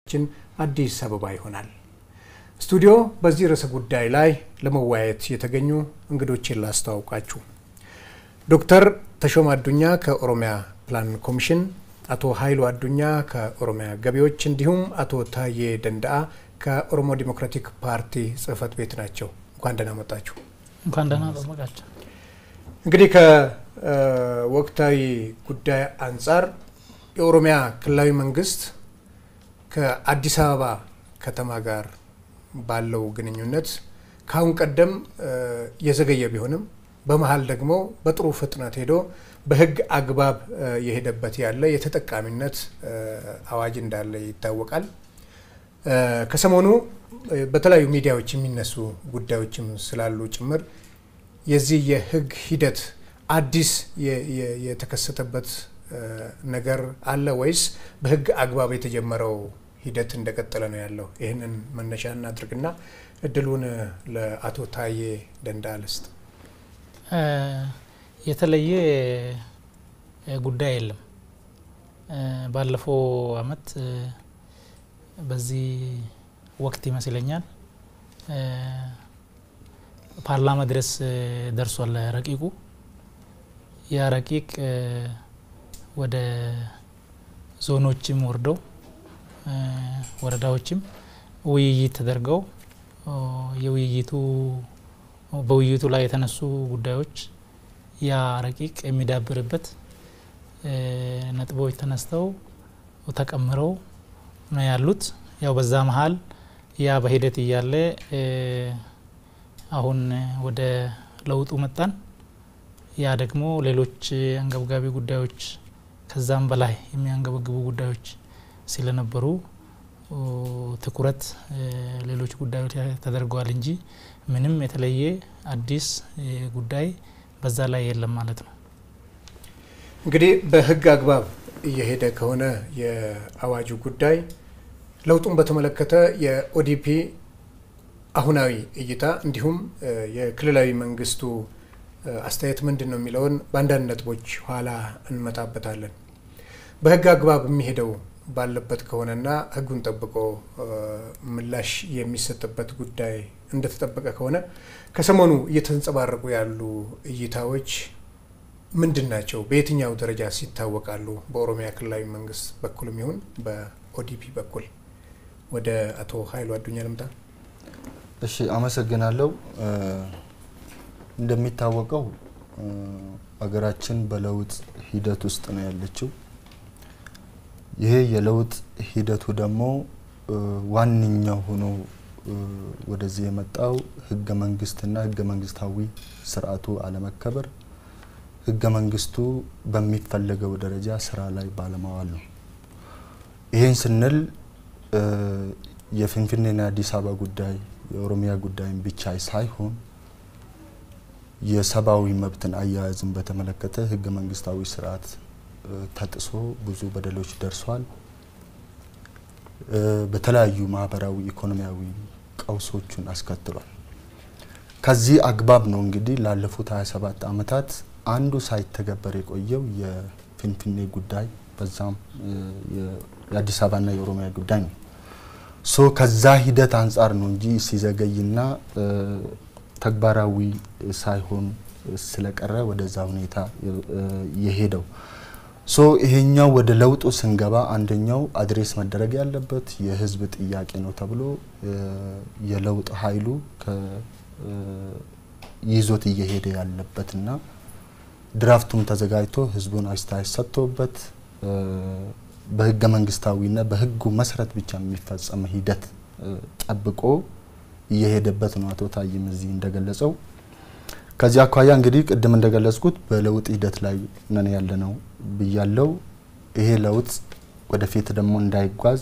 ችን አዲስ አበባ ይሆናል። ስቱዲዮ በዚህ ርዕሰ ጉዳይ ላይ ለመወያየት የተገኙ እንግዶችን ላስተዋውቃችሁ። ዶክተር ተሾመ አዱኛ ከኦሮሚያ ፕላን ኮሚሽን፣ አቶ ኃይሉ አዱኛ ከኦሮሚያ ገቢዎች እንዲሁም አቶ ታዬ ደንዳአ ከኦሮሞ ዲሞክራቲክ ፓርቲ ጽህፈት ቤት ናቸው። እንኳን ደህና መጣችሁ። እንኳን ደህና ጠበቃቸው። እንግዲህ ከወቅታዊ ጉዳይ አንጻር የኦሮሚያ ክልላዊ መንግስት ከአዲስ አበባ ከተማ ጋር ባለው ግንኙነት ከአሁን ቀደም የዘገየ ቢሆንም በመሀል ደግሞ በጥሩ ፍጥነት ሄዶ በህግ አግባብ የሄደበት ያለ የተጠቃሚነት አዋጅ እንዳለ ይታወቃል። ከሰሞኑ በተለያዩ ሚዲያዎች የሚነሱ ጉዳዮችም ስላሉ ጭምር የዚህ የህግ ሂደት አዲስ የተከሰተበት ነገር አለ ወይስ በህግ አግባብ የተጀመረው ሂደት እንደቀጠለ ነው ያለው? ይህንን መነሻ እናድርግና እድሉን ለአቶ ታዬ ደንዳአ ልስጥ። የተለየ ጉዳይ የለም። ባለፈው አመት በዚህ ወቅት ይመስለኛል ፓርላማ ድረስ ደርሷል ረቂቁ። ያ ረቂቅ ወደ ዞኖችም ወርደው ወረዳዎችም ውይይት ተደርገው የውይይቱ በውይይቱ ላይ የተነሱ ጉዳዮች ያ ረቂቅ የሚዳብርበት ነጥቦች ተነስተው ተቀምረው ነው ያሉት። ያው በዛ መሀል ያ በሂደት እያለ አሁን ወደ ለውጡ መጣን። ያ ደግሞ ሌሎች አንገብጋቢ ጉዳዮች ከዛም በላይ የሚያንገበግቡ ጉዳዮች ስለነበሩ ትኩረት ሌሎች ጉዳዮች ተደርገዋል እንጂ ምንም የተለየ አዲስ ጉዳይ በዛ ላይ የለም ማለት ነው። እንግዲህ በህግ አግባብ እየሄደ ከሆነ የአዋጁ ጉዳይ ለውጡን በተመለከተ የኦዲፒ አሁናዊ እይታ እንዲሁም የክልላዊ መንግስቱ አስተያየት ምንድን ነው የሚለውን በአንዳንድ ነጥቦች ኋላ እንመጣበታለን። በህግ አግባብ የሚሄደው ባለበት ከሆነና ህጉን ጠብቆ ምላሽ የሚሰጥበት ጉዳይ እንደተጠበቀ ከሆነ ከሰሞኑ እየተንጸባረቁ ያሉ እይታዎች ምንድን ናቸው? በየትኛው ደረጃ ሲታወቃሉ? በኦሮሚያ ክልላዊ መንግስት በኩልም ይሁን በኦዲፒ በኩል። ወደ አቶ ኃይሉ አዱኛ ልምጣ። እሺ፣ አመሰግናለሁ። እንደሚታወቀው ሀገራችን በለውጥ ሂደት ውስጥ ነው ያለችው። ይሄ የለውጥ ሂደቱ ደግሞ ዋነኛው ሆኖ ወደዚህ የመጣው ህገ መንግስትና ህገ መንግስታዊ ስርዓቱ አለመከበር፣ ህገ መንግስቱ በሚፈለገው ደረጃ ስራ ላይ ባለማዋል ነው። ይህን ስንል የፊንፊኔና አዲስ አበባ ጉዳይ የኦሮሚያ ጉዳይን ብቻ ሳይሆን የሰብአዊ መብትን አያያዝን በተመለከተ ህገ መንግስታዊ ስርዓት ተጥሶ ብዙ በደሎች ደርሷል። በተለያዩ ማህበራዊ፣ ኢኮኖሚያዊ ቀውሶችን አስከትሏል። ከዚህ አግባብ ነው እንግዲህ ላለፉት 27 ዓመታት አንዱ ሳይተገበር የቆየው የፊንፊኔ ጉዳይ በዛም የአዲስ አበባና የኦሮሚያ ጉዳይ ነው። ሶ ከዛ ሂደት አንጻር ነው እንጂ ሲዘገይና ተግባራዊ ሳይሆን ስለቀረ ወደዛ ሁኔታ የሄደው። ሶ ይሄኛው ወደ ለውጡ ስንገባ አንደኛው አድሬስ መደረግ ያለበት የህዝብ ጥያቄ ነው ተብሎ የለውጥ ኃይሉ ይዞት እየሄደ ያለበትና ድራፍቱም ተዘጋጅቶ ህዝቡን አስተያየት ሰጥቶበት በህገ መንግስታዊና በህጉ መሰረት ብቻ የሚፈጸም ሂደት ጠብቆ እየሄደበት ነው። አቶ ታይም እዚህ እንደገለጸው ከዚህ አኳያ እንግዲህ ቅድም እንደገለጽኩት በለውጥ ሂደት ላይ ነን ያለ ነው ብያለው። ይሄ ለውጥ ወደፊት ደግሞ እንዳይጓዝ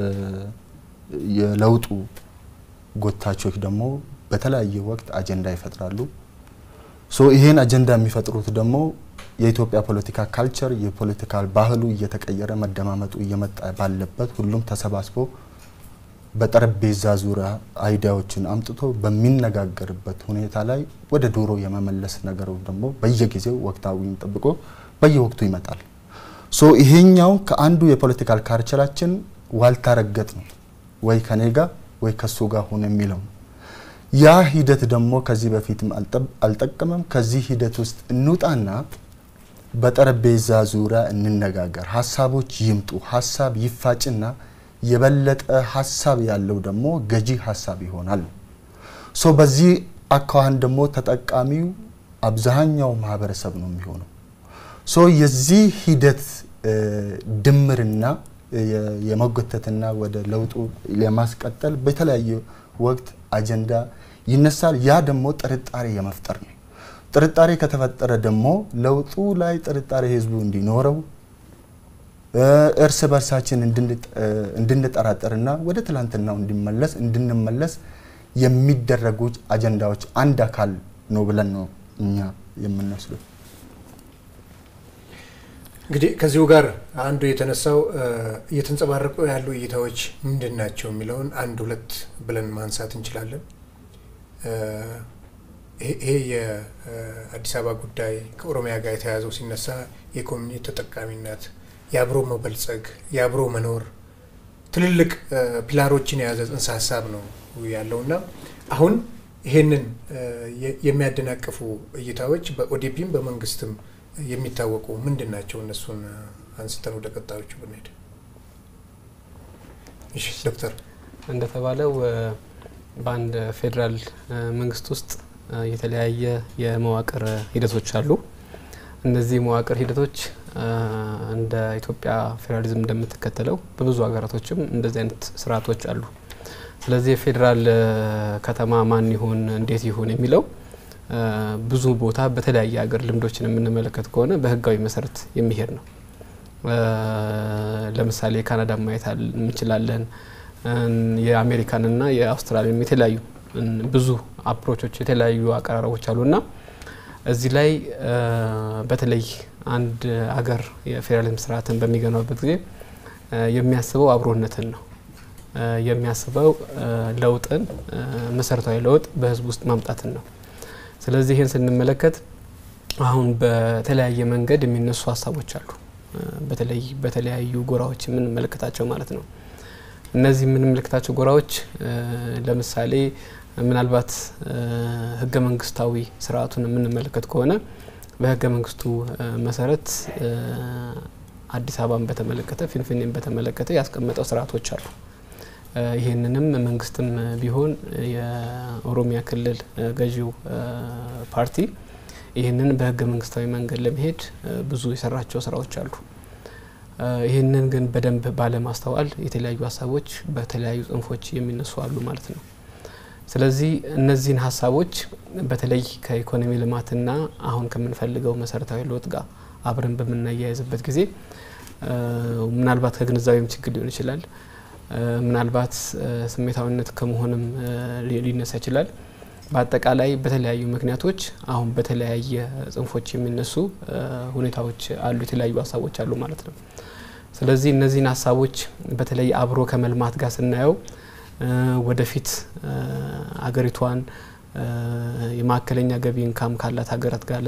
የለውጡ ጎታቾች ደግሞ በተለያየ ወቅት አጀንዳ ይፈጥራሉ። ሶ ይሄን አጀንዳ የሚፈጥሩት ደግሞ የኢትዮጵያ ፖለቲካ ካልቸር የፖለቲካ ባህሉ እየተቀየረ መደማመጡ እየመጣ ባለበት ሁሉም ተሰባስቦ በጠረጴዛ ዙሪያ አይዲያዎችን አምጥቶ በሚነጋገርበት ሁኔታ ላይ ወደ ድሮ የመመለስ ነገሩ ደግሞ በየጊዜው ወቅታዊን ጠብቆ በየወቅቱ ይመጣል። ሶ ይሄኛው ከአንዱ የፖለቲካል ካልቸራችን ዋልታ ረገጥ ነው። ወይ ከኔ ጋር ወይ ከሱ ጋር ሆነ የሚለው ነው። ያ ሂደት ደግሞ ከዚህ በፊትም አልጠቀመም። ከዚህ ሂደት ውስጥ እንውጣና በጠረጴዛ ዙሪያ እንነጋገር፣ ሀሳቦች ይምጡ፣ ሀሳብ ይፋጭና የበለጠ ሀሳብ ያለው ደግሞ ገዢ ሀሳብ ይሆናል። ሶ በዚህ አካዋን ደግሞ ተጠቃሚው አብዛኛው ማህበረሰብ ነው የሚሆነው። ሶ የዚህ ሂደት ድምርና የመጎተትና ወደ ለውጡ ለማስቀጠል በተለያየ ወቅት አጀንዳ ይነሳል። ያ ደግሞ ጥርጣሬ የመፍጠር ነው። ጥርጣሬ ከተፈጠረ ደግሞ ለውጡ ላይ ጥርጣሬ ህዝቡ እንዲኖረው እርስ በርሳችን እንድንጠራጠርና ወደ ትላንትናው እንዲመለስ እንድንመለስ የሚደረጉ አጀንዳዎች አንድ አካል ነው ብለን ነው እኛ የምንወስደው። እንግዲህ ከዚሁ ጋር አንዱ የተነሳው እየተንጸባረቁ ያሉ እይታዎች ምንድን ናቸው የሚለውን አንድ ሁለት ብለን ማንሳት እንችላለን። ይሄ የአዲስ አበባ ጉዳይ ከኦሮሚያ ጋር የተያያዘው ሲነሳ የኮሚኒቲ ተጠቃሚነት፣ የአብሮ መበልጸግ፣ የአብሮ መኖር ትልልቅ ፒላሮችን የያዘ ጽንሰ ሀሳብ ነው ያለውና አሁን ይሄንን የሚያደናቅፉ እይታዎች በኦዲፒም በመንግስትም የሚታወቁ ምንድን ናቸው? እነሱን አንስተን ወደ ቀጣዮቹ ብንሄድ። እሺ ዶክተር እንደተባለው በአንድ ፌዴራል መንግስት ውስጥ የተለያየ የመዋቅር ሂደቶች አሉ። እነዚህ የመዋቅር ሂደቶች እንደ ኢትዮጵያ ፌዴራሊዝም እንደምትከተለው በብዙ ሀገራቶችም እንደዚህ አይነት ስርዓቶች አሉ። ስለዚህ የፌዴራል ከተማ ማን ይሁን እንዴት ይሁን የሚለው ብዙ ቦታ በተለያየ ሀገር ልምዶችን የምንመለከት ከሆነ በህጋዊ መሰረት የሚሄድ ነው። ለምሳሌ ካናዳ ማየት እንችላለን። የአሜሪካንና የአውስትራሊያም የተለያዩ ብዙ አፕሮቾች የተለያዩ አቀራረቦች አሉና እዚህ ላይ በተለይ አንድ አገር የፌዴራሊዝም ስርዓትን በሚገነባበት ጊዜ የሚያስበው አብሮነትን ነው የሚያስበው ለውጥን መሰረታዊ ለውጥ በህዝብ ውስጥ ማምጣትን ነው። ስለዚህ ይህን ስንመለከት አሁን በተለያየ መንገድ የሚነሱ ሀሳቦች አሉ። በተለይ በተለያዩ ጎራዎች የምንመለከታቸው ማለት ነው። እነዚህ የምንመለከታቸው ጎራዎች ለምሳሌ ምናልባት ህገ መንግስታዊ ስርዓቱን የምንመለከት ከሆነ በህገ መንግስቱ መሰረት አዲስ አበባን በተመለከተ ፊንፊኔን በተመለከተ ያስቀመጠው ስርዓቶች አሉ። ይህንንም መንግስትም ቢሆን የኦሮሚያ ክልል ገዢው ፓርቲ ይህንን በህገ መንግስታዊ መንገድ ለመሄድ ብዙ የሰራቸው ስራዎች አሉ። ይህንን ግን በደንብ ባለማስተዋል የተለያዩ ሀሳቦች በተለያዩ ጽንፎች የሚነሱ አሉ ማለት ነው። ስለዚህ እነዚህን ሀሳቦች በተለይ ከኢኮኖሚ ልማትና አሁን ከምንፈልገው መሰረታዊ ለውጥ ጋር አብረን በምናያይዝበት ጊዜ ምናልባት ከግንዛቤም ችግር ሊሆን ይችላል። ምናልባት ስሜታዊነት ከመሆንም ሊነሳ ይችላል። በአጠቃላይ በተለያዩ ምክንያቶች አሁን በተለያየ ጽንፎች የሚነሱ ሁኔታዎች አሉ፣ የተለያዩ ሀሳቦች አሉ ማለት ነው። ስለዚህ እነዚህን ሀሳቦች በተለይ አብሮ ከመልማት ጋር ስናየው ወደፊት አገሪቷን የማዕከለኛ ገቢ ኢንካም ካላት ሀገራት ጋር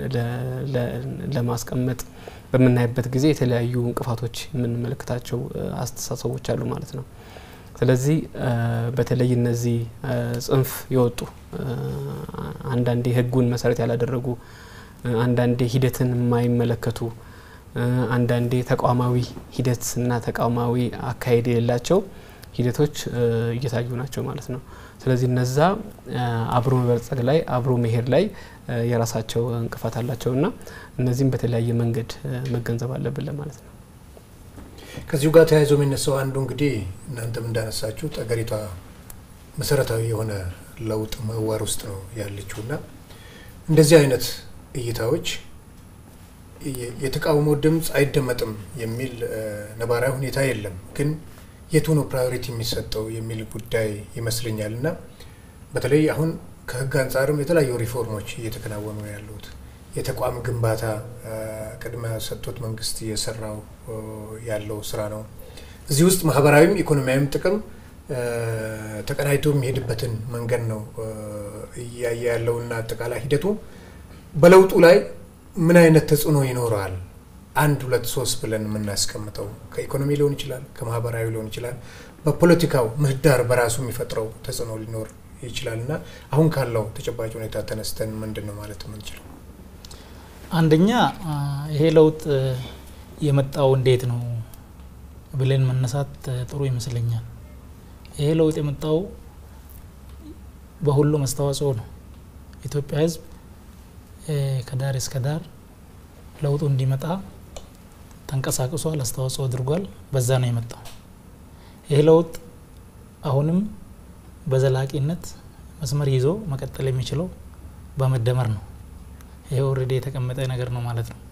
ለማስቀመጥ በምናይበት ጊዜ የተለያዩ እንቅፋቶች የምንመለከታቸው አስተሳሰቦች አሉ ማለት ነው። ስለዚህ በተለይ እነዚህ ጽንፍ የወጡ አንዳንዴ ሕጉን መሰረት ያላደረጉ አንዳንዴ ሂደትን የማይመለከቱ አንዳንዴ ተቋማዊ ሂደትና ተቋማዊ አካሄድ የሌላቸው ሂደቶች እየታዩ ናቸው ማለት ነው። ስለዚህ እነዛ አብሮ መበልጸግ ላይ አብሮ መሄድ ላይ የራሳቸው እንቅፋት አላቸው እና እነዚህም በተለያየ መንገድ መገንዘብ አለብን ለማለት ነው። ከዚሁ ጋር ተያይዞ የሚነሳው አንዱ እንግዲህ እናንተም እንዳነሳችሁት አገሪቷ መሰረታዊ የሆነ ለውጥ ምህዋር ውስጥ ነው ያለችው እና እንደዚህ አይነት እይታዎች የተቃውሞ ድምፅ አይደመጥም የሚል ነባራዊ ሁኔታ የለም ግን የቱ ነው ፕራዮሪቲ የሚሰጠው የሚል ጉዳይ ይመስለኛል እና በተለይ አሁን ከህግ አንጻርም የተለያዩ ሪፎርሞች እየተከናወኑ ነው ያሉት። የተቋም ግንባታ ቅድመ ሰጥቶት መንግስት እየሰራው ያለው ስራ ነው። እዚህ ውስጥ ማህበራዊም ኢኮኖሚያዊም ጥቅም ተቀናጅቶ የሚሄድበትን መንገድ ነው እያየ ያለውና አጠቃላይ ሂደቱ በለውጡ ላይ ምን አይነት ተጽዕኖ ይኖረዋል አንድ ሁለት ሶስት ብለን የምናስቀምጠው ከኢኮኖሚ ሊሆን ይችላል፣ ከማህበራዊ ሊሆን ይችላል፣ በፖለቲካው ምህዳር በራሱ የሚፈጥረው ተጽዕኖ ሊኖር ይችላል እና አሁን ካለው ተጨባጭ ሁኔታ ተነስተን ምንድን ነው ማለት የምንችለው? አንደኛ ይሄ ለውጥ የመጣው እንዴት ነው ብለን መነሳት ጥሩ ይመስለኛል። ይሄ ለውጥ የመጣው በሁሉም አስተዋጽኦ ነው። ኢትዮጵያ ሕዝብ ከዳር እስከ ዳር ለውጡ እንዲመጣ ተንቀሳቅሷል፣ አስተዋጽኦ አድርጓል። በዛ ነው የመጣው። ይሄ ለውጥ አሁንም በዘላቂነት መስመር ይዞ መቀጠል የሚችለው በመደመር ነው። ይሄ ኦልሬዲ የተቀመጠ ነገር ነው ማለት ነው።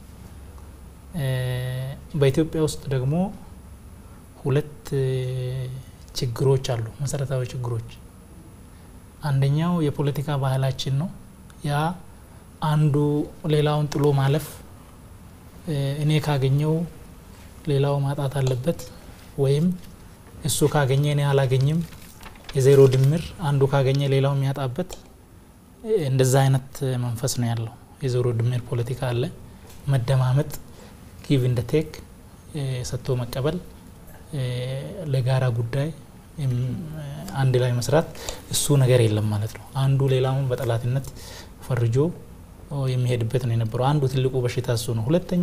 በኢትዮጵያ ውስጥ ደግሞ ሁለት ችግሮች አሉ፣ መሰረታዊ ችግሮች። አንደኛው የፖለቲካ ባህላችን ነው። ያ አንዱ ሌላውን ጥሎ ማለፍ፣ እኔ ካገኘው ሌላው ማጣት አለበት ወይም እሱ ካገኘ እኔ አላገኝም፣ የዜሮ ድምር አንዱ ካገኘ ሌላው የሚያጣበት እንደዛ አይነት መንፈስ ነው ያለው። የዜሮ ድምር ፖለቲካ አለ። መደማመጥ፣ ጊቭ እንደ ቴክ፣ ሰጥቶ መቀበል፣ ለጋራ ጉዳይ አንድ ላይ መስራት እሱ ነገር የለም ማለት ነው። አንዱ ሌላውን በጠላትነት ፈርጆ የሚሄድበት ነው የነበረው። አንዱ ትልቁ በሽታ እሱ ነው። ሁለተኛ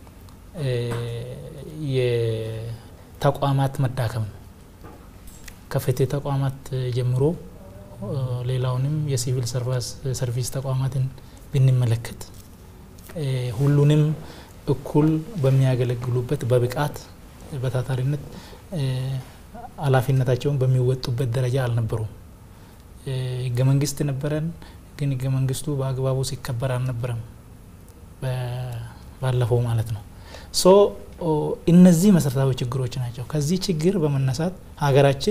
የተቋማት መዳከም ነው። ከፍትህ ተቋማት ጀምሮ ሌላውንም የሲቪል ሰርቪስ ተቋማትን ብንመለከት ሁሉንም እኩል በሚያገለግሉበት በብቃት በታታሪነት ኃላፊነታቸውን በሚወጡበት ደረጃ አልነበሩም። ህገ መንግስት ነበረን፣ ግን ህገ መንግስቱ በአግባቡ ሲከበር አልነበረም ባለፈው ማለት ነው። ሶ እነዚህ መሰረታዊ ችግሮች ናቸው። ከዚህ ችግር በመነሳት ሀገራችን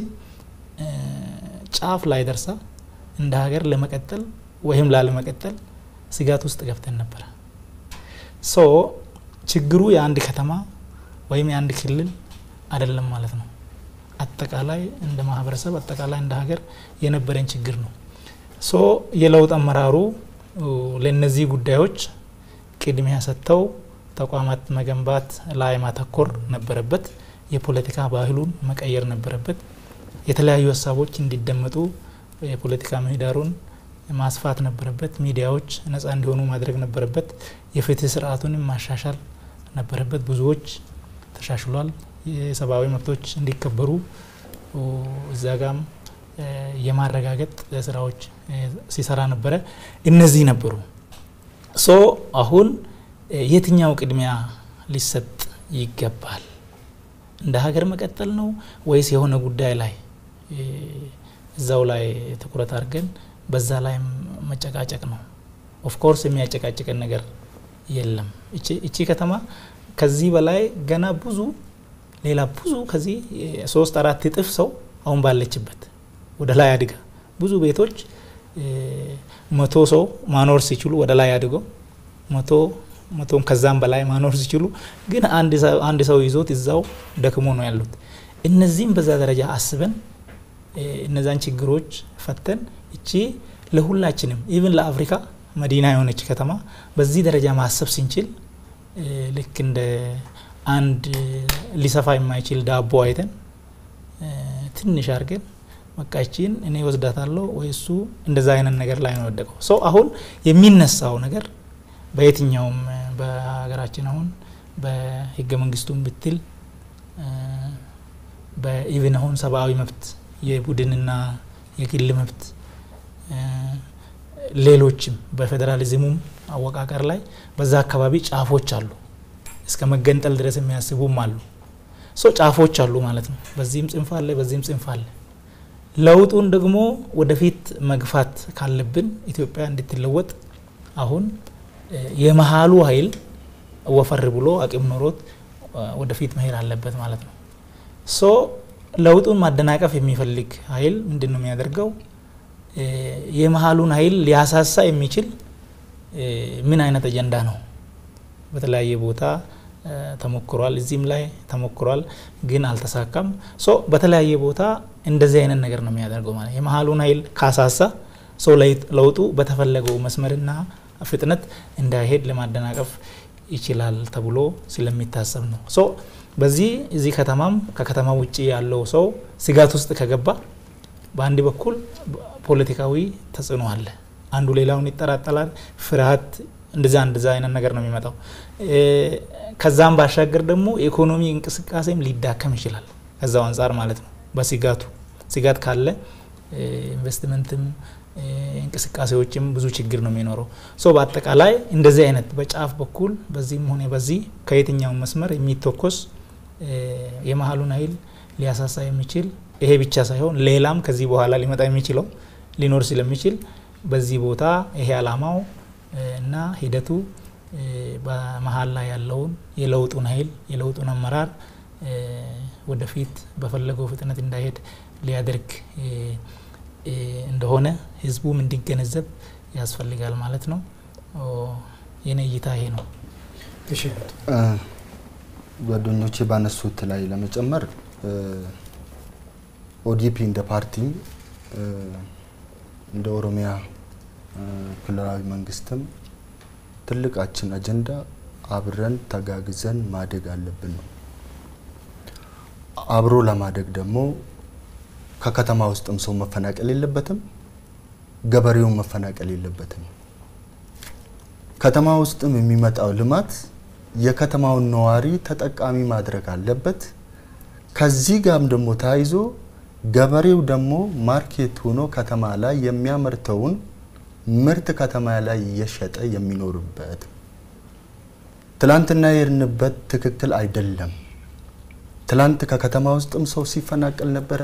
ጫፍ ላይ ደርሳ እንደ ሀገር ለመቀጠል ወይም ላለመቀጠል ስጋት ውስጥ ገብተን ነበረ። ሶ ችግሩ የአንድ ከተማ ወይም የአንድ ክልል አይደለም ማለት ነው። አጠቃላይ እንደ ማህበረሰብ አጠቃላይ እንደ ሀገር የነበረን ችግር ነው። ሶ የለውጥ አመራሩ ለእነዚህ ጉዳዮች ቅድሚያ ሰጥተው ተቋማት መገንባት ላይ ማተኮር ነበረበት። የፖለቲካ ባህሉን መቀየር ነበረበት። የተለያዩ ሀሳቦች እንዲደመጡ የፖለቲካ ምህዳሩን ማስፋት ነበረበት። ሚዲያዎች ነጻ እንዲሆኑ ማድረግ ነበረበት። የፍትህ ስርዓቱንም ማሻሻል ነበረበት። ብዙዎች ተሻሽሏል። የሰብአዊ መብቶች እንዲከበሩ እዛ ጋም የማረጋገጥ ስራዎች ሲሰራ ነበረ። እነዚህ ነበሩ። ሶ አሁን የትኛው ቅድሚያ ሊሰጥ ይገባል? እንደ ሀገር መቀጠል ነው ወይስ የሆነ ጉዳይ ላይ እዛው ላይ ትኩረት አድርገን በዛ ላይ መጨቃጨቅ ነው? ኦፍኮርስ የሚያጨቃጭቀን ነገር የለም። እቺ ከተማ ከዚህ በላይ ገና ብዙ ሌላ ብዙ ከዚህ ሶስት አራት እጥፍ ሰው አሁን ባለችበት ወደ ላይ አድጋ ብዙ ቤቶች መቶ ሰው ማኖር ሲችሉ ወደ ላይ አድገው መቶ መቶም ከዛም በላይ ማኖር ሲችሉ ግን አንድ ሰው ይዞት እዛው ደክሞ ነው ያሉት። እነዚህም በዛ ደረጃ አስበን እነዛን ችግሮች ፈተን እቺ ለሁላችንም ኢቭን ለአፍሪካ መዲና የሆነች ከተማ በዚህ ደረጃ ማሰብ ስንችል ልክ እንደ አንድ ሊሰፋ የማይችል ዳቦ አይተን ትንሽ አድርገን በቃችን እኔ ወስዳታለሁ ወይ እሱ እንደዛ አይነት ነገር ላይ ነው ወደቀው። ሰው አሁን የሚነሳው ነገር በየትኛውም በሀገራችን አሁን በህገ መንግስቱም ብትል በኢቭን አሁን ሰብአዊ መብት የቡድንና የግል መብት ሌሎችም በፌዴራሊዝሙም አወቃቀር ላይ በዛ አካባቢ ጫፎች አሉ። እስከ መገንጠል ድረስ የሚያስቡም አሉ። ሶ ጫፎች አሉ ማለት ነው። በዚህም ጽንፍ አለ፣ በዚህም ጽንፍ አለ። ለውጡን ደግሞ ወደፊት መግፋት ካለብን ኢትዮጵያ እንድትለወጥ አሁን የመሀሉ ኃይል ወፈር ብሎ አቅም ኖሮት ወደፊት መሄድ አለበት ማለት ነው። ሶ ለውጡን ማደናቀፍ የሚፈልግ ኃይል ምንድን ነው የሚያደርገው? የመሀሉን ኃይል ሊያሳሳ የሚችል ምን አይነት አጀንዳ ነው? በተለያየ ቦታ ተሞክሯል። እዚህም ላይ ተሞክሯል፣ ግን አልተሳካም። ሶ በተለያየ ቦታ እንደዚህ አይነት ነገር ነው የሚያደርገው ማለት የመሀሉን ኃይል ካሳሳ ሰው ለውጡ በተፈለገው መስመርና ፍጥነት እንዳይሄድ ለማደናቀፍ ይችላል ተብሎ ስለሚታሰብ ነው። ሶ በዚህ እዚህ ከተማም ከከተማ ውጭ ያለው ሰው ስጋት ውስጥ ከገባ በአንድ በኩል ፖለቲካዊ ተጽዕኖ አለ። አንዱ ሌላውን ይጠራጠላል። ፍርሃት እንደዛ እንደዛ አይነት ነገር ነው የሚመጣው። ከዛም ባሻገር ደግሞ የኢኮኖሚ እንቅስቃሴም ሊዳከም ይችላል። ከዛው አንጻር ማለት ነው። በስጋቱ ስጋት ካለ ኢንቨስትመንትም እንቅስቃሴዎችም ብዙ ችግር ነው የሚኖረው። ሶ በአጠቃላይ እንደዚህ አይነት በጫፍ በኩል በዚህም ሆነ በዚህ ከየትኛውም መስመር የሚተኮስ የመሀሉን ኃይል ሊያሳሳ የሚችል ይሄ ብቻ ሳይሆን ሌላም ከዚህ በኋላ ሊመጣ የሚችለው ሊኖር ስለሚችል በዚህ ቦታ ይሄ አላማው እና ሂደቱ በመሀል ላይ ያለውን የለውጡን ኃይል የለውጡን አመራር ወደፊት በፈለገው ፍጥነት እንዳይሄድ ሊያደርግ እንደሆነ ህዝቡም እንዲገነዘብ ያስፈልጋል ማለት ነው። የኔ እይታ ይሄ ነው። ጓደኞቼ ባነሱት ላይ ለመጨመር ኦዲፒ እንደ ፓርቲም እንደ ኦሮሚያ ክልላዊ መንግስትም ትልቃችን አጀንዳ አብረን ተጋግዘን ማደግ አለብን ነው። አብሮ ለማደግ ደግሞ ከከተማ ውስጥም ሰው መፈናቀል የለበትም፣ ገበሬውን መፈናቀል የለበትም። ከተማ ውስጥም የሚመጣው ልማት የከተማውን ነዋሪ ተጠቃሚ ማድረግ አለበት። ከዚህ ጋርም ደግሞ ተያይዞ ገበሬው ደግሞ ማርኬት ሆኖ ከተማ ላይ የሚያመርተውን ምርት ከተማ ላይ እየሸጠ የሚኖርበት ትላንትና የሄድንበት ትክክል አይደለም። ትላንት ከከተማ ውስጥም ሰው ሲፈናቀል ነበረ።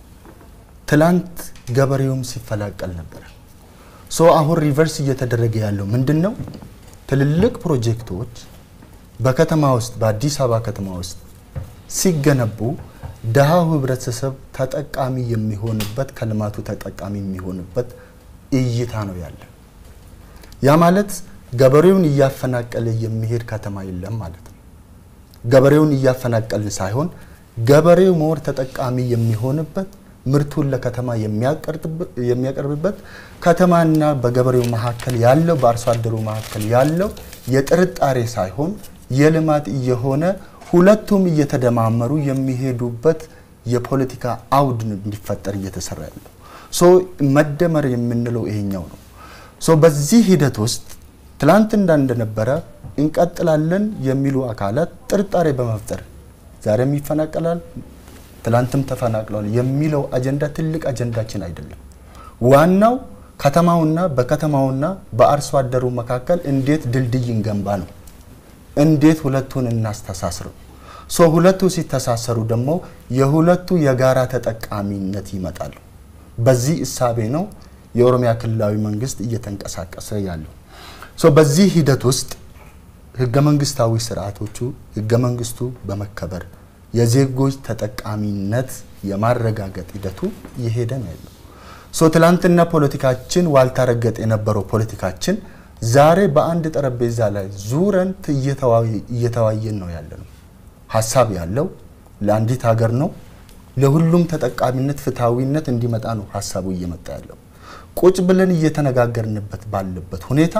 ትላንት ገበሬውም ሲፈላቀል ነበረ። ሶ አሁን ሪቨርስ እየተደረገ ያለው ምንድን ነው? ትልልቅ ፕሮጀክቶች በከተማ ውስጥ በአዲስ አበባ ከተማ ውስጥ ሲገነቡ ድሃው ህብረተሰብ ተጠቃሚ የሚሆንበት ከልማቱ ተጠቃሚ የሚሆንበት እይታ ነው ያለ። ያ ማለት ገበሬውን እያፈናቀለ የሚሄድ ከተማ የለም ማለት ነው። ገበሬውን እያፈናቀልን ሳይሆን ገበሬው መወር ተጠቃሚ የሚሆንበት ምርቱን ለከተማ የሚያቀርብበት ከተማና በገበሬው መካከል ያለው በአርሶ አደሩ መካከል ያለው የጥርጣሬ ሳይሆን የልማት እየሆነ ሁለቱም እየተደማመሩ የሚሄዱበት የፖለቲካ አውድ እንዲፈጠር እየተሰራ ያለው ሶ መደመር የምንለው ይሄኛው ነው። ሶ በዚህ ሂደት ውስጥ ትላንት እንዳ እንደነበረ እንቀጥላለን የሚሉ አካላት ጥርጣሬ በመፍጠር ዛሬም ይፈናቀላል፣ ትላንትም ተፈናቅለዋል የሚለው አጀንዳ ትልቅ አጀንዳችን አይደለም። ዋናው ከተማውና በከተማውና በአርሶ አደሩ መካከል እንዴት ድልድይ እንገንባ ነው። እንዴት ሁለቱን እናስተሳስረው። ሶ ሁለቱ ሲተሳሰሩ ደግሞ የሁለቱ የጋራ ተጠቃሚነት ይመጣሉ። በዚህ እሳቤ ነው የኦሮሚያ ክልላዊ መንግስት እየተንቀሳቀሰ ያለው። ሶ በዚህ ሂደት ውስጥ ህገ መንግስታዊ ስርዓቶቹ ህገ መንግስቱ በመከበር የዜጎች ተጠቃሚነት የማረጋገጥ ሂደቱ እየሄደ ነው ያለው። ሶ ትላንትና ፖለቲካችን ዋልታረገጥ የነበረው ፖለቲካችን ዛሬ በአንድ ጠረጴዛ ላይ ዙረን እየተዋየን ነው ያለ ነው። ሀሳብ ያለው ለአንዲት ሀገር ነው። ለሁሉም ተጠቃሚነት ፍትሐዊነት እንዲመጣ ነው ሀሳቡ እየመጣ ያለው። ቁጭ ብለን እየተነጋገርንበት ባለበት ሁኔታ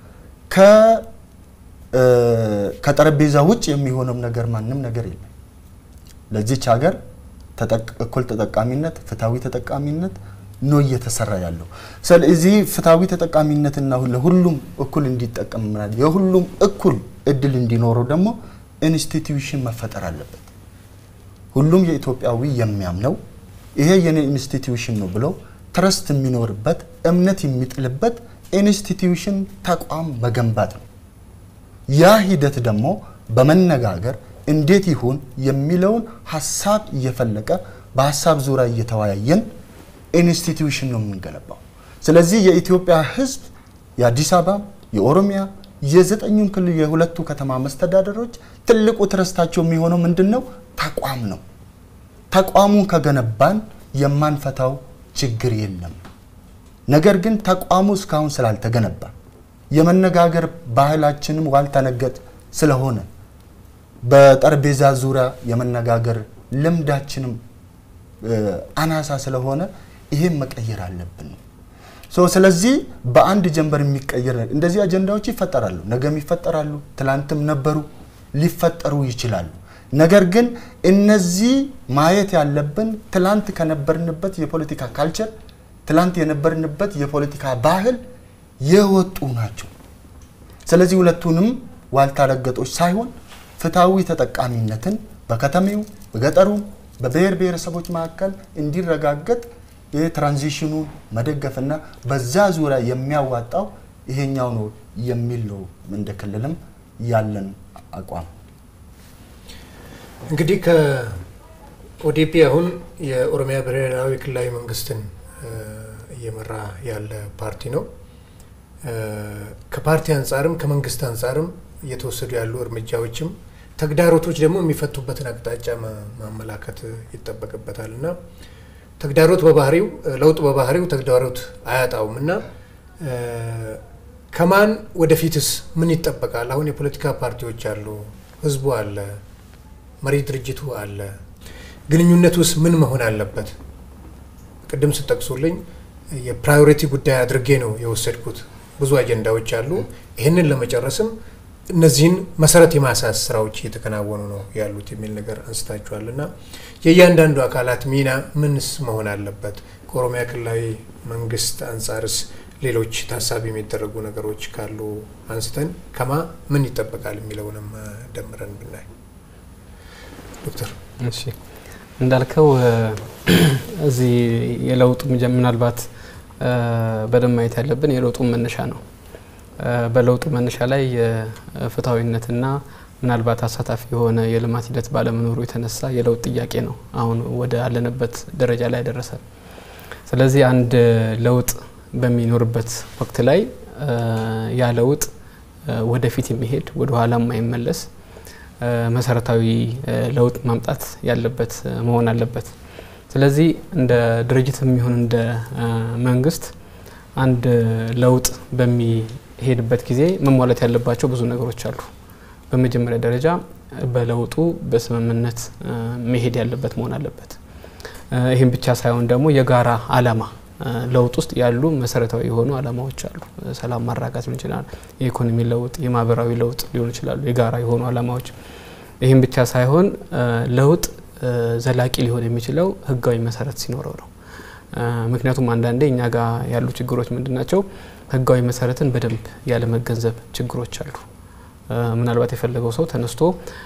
ከጠረጴዛ ውጭ የሚሆነው ነገር ማንም ነገር የለም። ለዚች ሀገር እኩል ተጠቃሚነት፣ ፍትሐዊ ተጠቃሚነት ነው እየተሰራ ያለው። ስለዚህ ፍትሐዊ ተጠቃሚነትና ለሁሉም እኩል እንዲጠቀም የሁሉም እኩል እድል እንዲኖረው ደግሞ ኢንስቲትዩሽን መፈጠር አለበት። ሁሉም የኢትዮጵያዊ የሚያምነው ይሄ የኔ ኢንስቲትዩሽን ነው ብለው ትረስት የሚኖርበት እምነት የሚጥልበት ኢንስቲትዩሽን ተቋም መገንባት ነው። ያ ሂደት ደግሞ በመነጋገር እንዴት ይሁን የሚለውን ሀሳብ እየፈለቀ በሀሳብ ዙሪያ እየተወያየን ኢንስቲትዩሽን ነው የምንገነባው። ስለዚህ የኢትዮጵያ ሕዝብ የአዲስ አበባ፣ የኦሮሚያ፣ የዘጠኙን ክልል የሁለቱ ከተማ መስተዳደሮች ትልቁ ትረስታቸው የሚሆነው ምንድን ነው? ተቋም ነው። ተቋሙን ከገነባን የማንፈታው ችግር የለም። ነገር ግን ተቋሙ እስካሁን ስላልተገነባ የመነጋገር ባህላችንም ዋልተነገጥ ስለሆነ በጠረጴዛ ዙሪያ የመነጋገር ልምዳችንም አናሳ ስለሆነ ይሄን መቀየር አለብን። ሶ ስለዚህ በአንድ ጀንበር የሚቀየር ነገር እንደዚህ አጀንዳዎች ይፈጠራሉ፣ ነገም ይፈጠራሉ፣ ትላንትም ነበሩ፣ ሊፈጠሩ ይችላሉ። ነገር ግን እነዚህ ማየት ያለብን ትላንት ከነበርንበት የፖለቲካ ካልቸር ትላንት የነበርንበት የፖለቲካ ባህል የወጡ ናቸው። ስለዚህ ሁለቱንም ዋልታ ረገጦች ሳይሆን ፍትሐዊ ተጠቃሚነትን በከተሜው በገጠሩም በብሔር ብሔረሰቦች መካከል እንዲረጋገጥ ይህ ትራንዚሽኑን መደገፍና በዛ ዙሪያ የሚያዋጣው ይሄኛው ነው የሚል ነው እንደ ክልልም ያለን አቋም። እንግዲህ ከኦዲፒ አሁን የኦሮሚያ ብሔራዊ ክልላዊ መንግስትን እየመራ ያለ ፓርቲ ነው። ከፓርቲ አንጻርም ከመንግስት አንጻርም እየተወሰዱ ያሉ እርምጃዎችም ተግዳሮቶች ደግሞ የሚፈቱበትን አቅጣጫ ማመላከት ይጠበቅበታል እና ተግዳሮት በባህሪው ለውጥ በባህሪው ተግዳሮት አያጣውም እና ከማን ወደፊትስ ምን ይጠበቃል? አሁን የፖለቲካ ፓርቲዎች አሉ፣ ህዝቡ አለ፣ መሪ ድርጅቱ አለ። ግንኙነት ውስጥ ምን መሆን አለበት? ቅድም ስጠቅሱልኝ የፕራዮሪቲ ጉዳይ አድርጌ ነው የወሰድኩት። ብዙ አጀንዳዎች አሉ። ይህንን ለመጨረስም እነዚህን መሰረት የማሳስ ስራዎች እየተከናወኑ ነው ያሉት የሚል ነገር አንስታችኋል እና የእያንዳንዱ አካላት ሚና ምንስ መሆን አለበት? ከኦሮሚያ ክልላዊ መንግስት አንጻርስ ሌሎች ታሳቢ የሚደረጉ ነገሮች ካሉ አንስተን ከማ ምን ይጠበቃል የሚለውንም ደምረን ብናይ። ዶክተር እሺ እንዳልከው እዚህ የለውጡ ምናልባት በደንብ ማየት ያለብን የለውጡን መነሻ ነው። በለውጡ መነሻ ላይ የፍትሐዊነትና ምናልባት አሳታፊ የሆነ የልማት ሂደት ባለመኖሩ የተነሳ የለውጥ ጥያቄ ነው አሁን ወደ አለንበት ደረጃ ላይ ያደረሰ። ስለዚህ አንድ ለውጥ በሚኖርበት ወቅት ላይ ያ ለውጥ ወደፊት የሚሄድ ወደ ኋላ የማይመለስ መሰረታዊ ለውጥ ማምጣት ያለበት መሆን አለበት። ስለዚህ እንደ ድርጅት የሚሆን እንደ መንግስት አንድ ለውጥ በሚሄድበት ጊዜ መሟላት ያለባቸው ብዙ ነገሮች አሉ። በመጀመሪያ ደረጃ በለውጡ በስምምነት መሄድ ያለበት መሆን አለበት። ይህም ብቻ ሳይሆን ደግሞ የጋራ አላማ ለውጥ ውስጥ ያሉ መሰረታዊ የሆኑ አላማዎች አሉ። ሰላም ማራጋት ሊሆን ይችላል፣ የኢኮኖሚ ለውጥ፣ የማህበራዊ ለውጥ ሊሆን ይችላሉ፣ የጋራ የሆኑ አላማዎች። ይህም ብቻ ሳይሆን ለውጥ ዘላቂ ሊሆን የሚችለው ህጋዊ መሰረት ሲኖረው ነው። ምክንያቱም አንዳንዴ እኛ ጋር ያሉ ችግሮች ምንድን ናቸው? ህጋዊ መሰረትን በደንብ ያለመገንዘብ ችግሮች አሉ። ምናልባት የፈለገው ሰው ተነስቶ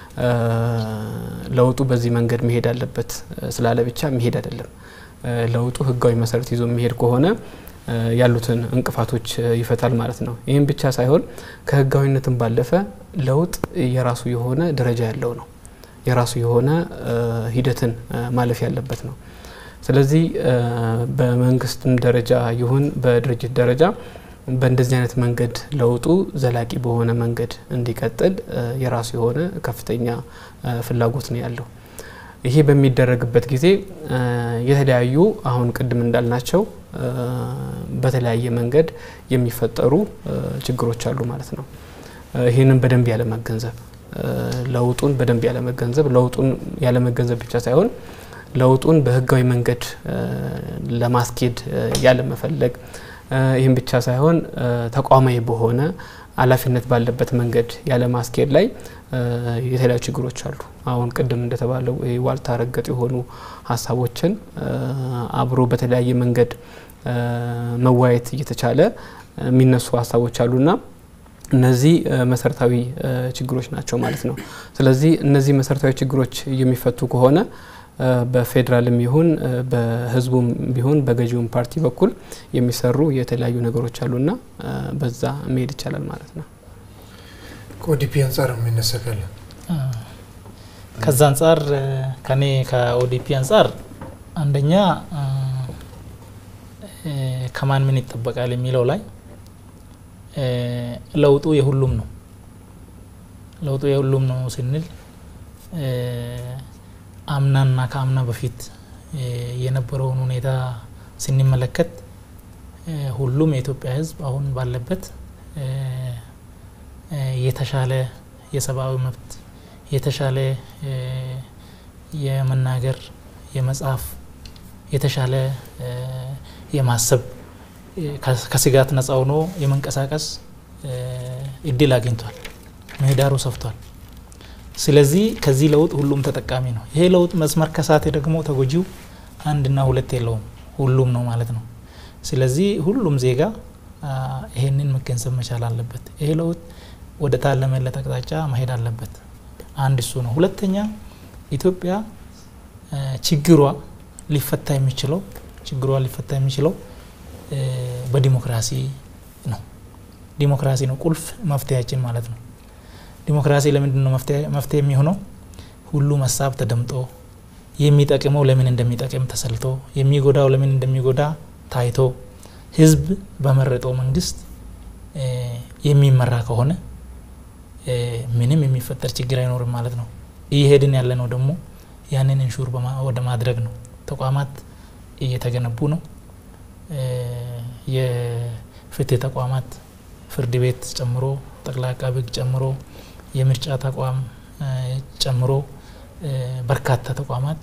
ለውጡ በዚህ መንገድ መሄድ አለበት ስላለ ብቻ መሄድ አይደለም። ለውጡ ህጋዊ መሰረት ይዞ የሚሄድ ከሆነ ያሉትን እንቅፋቶች ይፈታል ማለት ነው። ይህም ብቻ ሳይሆን ከህጋዊነትም ባለፈ ለውጥ የራሱ የሆነ ደረጃ ያለው ነው። የራሱ የሆነ ሂደትን ማለፍ ያለበት ነው። ስለዚህ በመንግስትም ደረጃ ይሁን በድርጅት ደረጃ በእንደዚህ አይነት መንገድ ለውጡ ዘላቂ በሆነ መንገድ እንዲቀጥል የራሱ የሆነ ከፍተኛ ፍላጎት ነው ያለው። ይሄ በሚደረግበት ጊዜ የተለያዩ አሁን ቅድም እንዳልናቸው በተለያየ መንገድ የሚፈጠሩ ችግሮች አሉ ማለት ነው። ይህንን በደንብ ያለመገንዘብ ለውጡን በደንብ ያለመገንዘብ ለውጡን ያለመገንዘብ ብቻ ሳይሆን ለውጡን በህጋዊ መንገድ ለማስኬድ ያለመፈለግ ይህም ብቻ ሳይሆን ተቋማዊ በሆነ ኃላፊነት ባለበት መንገድ ያለ ማስኬድ ላይ የተለያዩ ችግሮች አሉ። አሁን ቅድም እንደተባለው ዋልታ ረገጥ የሆኑ ሀሳቦችን አብሮ በተለያየ መንገድ መዋየት እየተቻለ የሚነሱ ሀሳቦች አሉና እነዚህ መሰረታዊ ችግሮች ናቸው ማለት ነው። ስለዚህ እነዚህ መሰረታዊ ችግሮች የሚፈቱ ከሆነ በፌዴራልም ይሁን በህዝቡም ቢሆን በገዢውም ፓርቲ በኩል የሚሰሩ የተለያዩ ነገሮች አሉና በዛ መሄድ ይቻላል ማለት ነው። ከኦዲፒ አንጻር የሚነሳ ካለ ከዛ አንጻር ከኔ ከኦዲፒ አንጻር አንደኛ ከማን ምን ይጠበቃል የሚለው ላይ ለውጡ የሁሉም ነው። ለውጡ የሁሉም ነው ስንል አምናና ከአምና በፊት የነበረውን ሁኔታ ስንመለከት ሁሉም የኢትዮጵያ ሕዝብ አሁን ባለበት የተሻለ የሰብአዊ መብት የተሻለ የመናገር የመጻፍ የተሻለ የማሰብ ከስጋት ነጻ ሆኖ የመንቀሳቀስ እድል አግኝቷል። ምህዳሩ ሰፍቷል። ስለዚህ ከዚህ ለውጥ ሁሉም ተጠቃሚ ነው። ይሄ ለውጥ መስመር ከሳተ ደግሞ ተጎጂው አንድና ሁለት የለውም፣ ሁሉም ነው ማለት ነው። ስለዚህ ሁሉም ዜጋ ይሄንን መገንዘብ መቻል አለበት። ይሄ ለውጥ ወደ ታለመለት አቅጣጫ መሄድ አለበት። አንድ እሱ ነው። ሁለተኛ ኢትዮጵያ ችግሯ ሊፈታ የሚችለው ችግሯ ሊፈታ የሚችለው በዲሞክራሲ ነው። ዲሞክራሲ ነው ቁልፍ መፍትሄያችን ማለት ነው። ዲሞክራሲ ለምንድን ነው መፍትሄ የሚሆነው? ሁሉም ሀሳብ ተደምጦ የሚጠቅመው ለምን እንደሚጠቅም ተሰልቶ የሚጎዳው ለምን እንደሚጎዳ ታይቶ ህዝብ በመረጠው መንግስት የሚመራ ከሆነ ምንም የሚፈጠር ችግር አይኖርም ማለት ነው። እየሄድን ያለ ነው ደግሞ ያንን ኢንሹር ወደ ማድረግ ነው። ተቋማት እየተገነቡ ነው። የፍትህ ተቋማት ፍርድ ቤት ጨምሮ ጠቅላይ አቃቤ ሕግ ጨምሮ የምርጫ ተቋም ጨምሮ በርካታ ተቋማት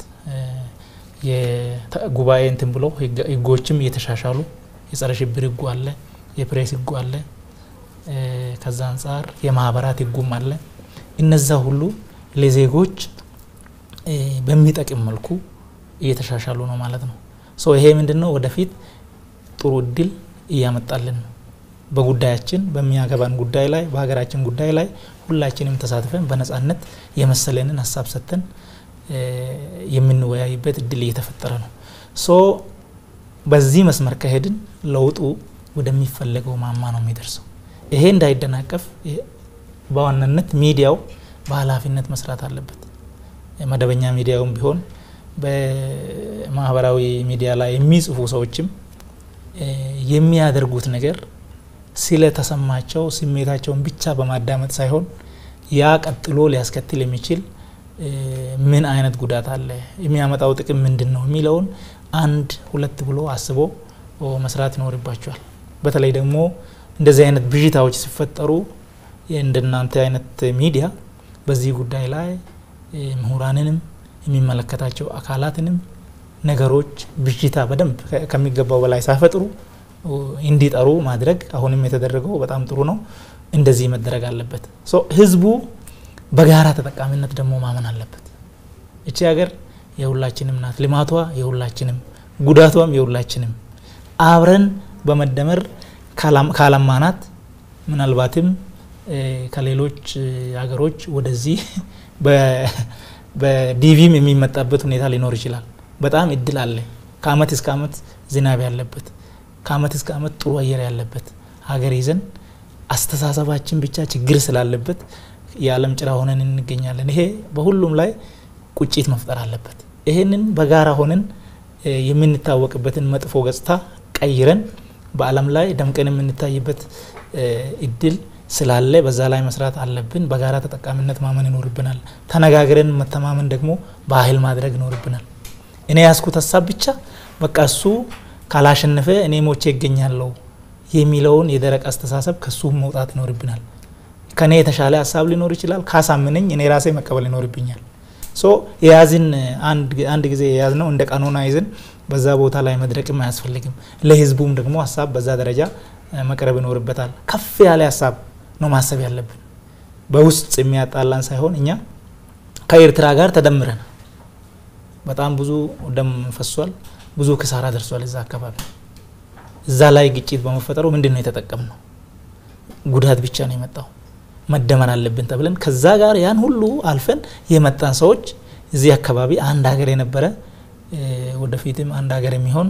ጉባኤ እንትን ብሎ ህጎችም እየተሻሻሉ የጸረ ሽብር ህጉ አለ፣ የፕሬስ ህጉ አለ፣ ከዛ አንጻር የማህበራት ህጉም አለ። እነዛ ሁሉ ለዜጎች በሚጠቅም መልኩ እየተሻሻሉ ነው ማለት ነው። ሶ ይሄ ምንድን ነው ወደፊት ጥሩ እድል እያመጣልን ነው። በጉዳያችን በሚያገባን ጉዳይ ላይ በሀገራችን ጉዳይ ላይ ሁላችንም ተሳትፈን በነጻነት የመሰለንን ሀሳብ ሰጥተን የምንወያይበት እድል እየተፈጠረ ነው። ሶ በዚህ መስመር ከሄድን ለውጡ ወደሚፈለገው ማማ ነው የሚደርሰው። ይሄ እንዳይደናቀፍ በዋናነት ሚዲያው በኃላፊነት መስራት አለበት። መደበኛ ሚዲያውም ቢሆን በማህበራዊ ሚዲያ ላይ የሚጽፉ ሰዎችም የሚያደርጉት ነገር ስለተሰማቸው ስሜታቸውን ብቻ በማዳመጥ ሳይሆን ያ ቀጥሎ ሊያስከትል የሚችል ምን አይነት ጉዳት አለ፣ የሚያመጣው ጥቅም ምንድን ነው የሚለውን አንድ ሁለት ብሎ አስቦ መስራት ይኖርባቸዋል። በተለይ ደግሞ እንደዚህ አይነት ብዥታዎች ሲፈጠሩ እንደናንተ አይነት ሚዲያ በዚህ ጉዳይ ላይ ምሁራንንም የሚመለከታቸው አካላትንም ነገሮች ብዥታ በደንብ ከሚገባው በላይ ሳይፈጥሩ እንዲጠሩ ማድረግ አሁንም የተደረገው በጣም ጥሩ ነው። እንደዚህ መደረግ አለበት። ህዝቡ በጋራ ተጠቃሚነት ደግሞ ማመን አለበት። እቺ ሀገር የሁላችንም ናት። ልማቷ የሁላችንም፣ ጉዳቷም የሁላችንም። አብረን በመደመር ካለማናት ምናልባትም ከሌሎች ሀገሮች ወደዚህ በዲቪም የሚመጣበት ሁኔታ ሊኖር ይችላል። በጣም እድል አለ። ከአመት እስከ አመት ዝናብ ያለበት ከአመት እስከ አመት ጥሩ አየር ያለበት ሀገር ይዘን አስተሳሰባችን ብቻ ችግር ስላለበት የዓለም ጭራ ሆነን እንገኛለን። ይሄ በሁሉም ላይ ቁጭት መፍጠር አለበት። ይሄንን በጋራ ሆነን የምንታወቅበትን መጥፎ ገጽታ ቀይረን በዓለም ላይ ደምቀን የምንታይበት እድል ስላለ በዛ ላይ መስራት አለብን። በጋራ ተጠቃሚነት ማመን ይኖርብናል። ተነጋግረን መተማመን ደግሞ ባህል ማድረግ ይኖርብናል። እኔ ያስኩት ሀሳብ ብቻ በቃ እሱ ካላሸነፈ እኔ ሞቼ ይገኛለሁ የሚለውን የደረቅ አስተሳሰብ ከሱ መውጣት ይኖርብናል። ከኔ የተሻለ ሀሳብ ሊኖር ይችላል። ካሳምነኝ እኔ ራሴ መቀበል ይኖርብኛል። ሶ የያዝን አንድ ጊዜ የያዝነው እንደ ቀኖና ይዝን በዛ ቦታ ላይ መድረቅም አያስፈልግም። ለህዝቡም ደግሞ ሀሳብ በዛ ደረጃ መቅረብ ይኖርበታል። ከፍ ያለ ሀሳብ ነው ማሰብ ያለብን። በውስጥ የሚያጣላን ሳይሆን እኛ ከኤርትራ ጋር ተደምረን በጣም ብዙ ደም ፈሷል፣ ብዙ ክሳራ ደርሷል እዛ አካባቢ። እዛ ላይ ግጭት በመፈጠሩ ምንድን ነው የተጠቀምነው? ጉዳት ብቻ ነው የመጣው። መደመር አለብን ተብለን ከዛ ጋር ያን ሁሉ አልፈን የመጣን ሰዎች እዚህ አካባቢ አንድ ሀገር የነበረ ወደፊትም አንድ ሀገር የሚሆን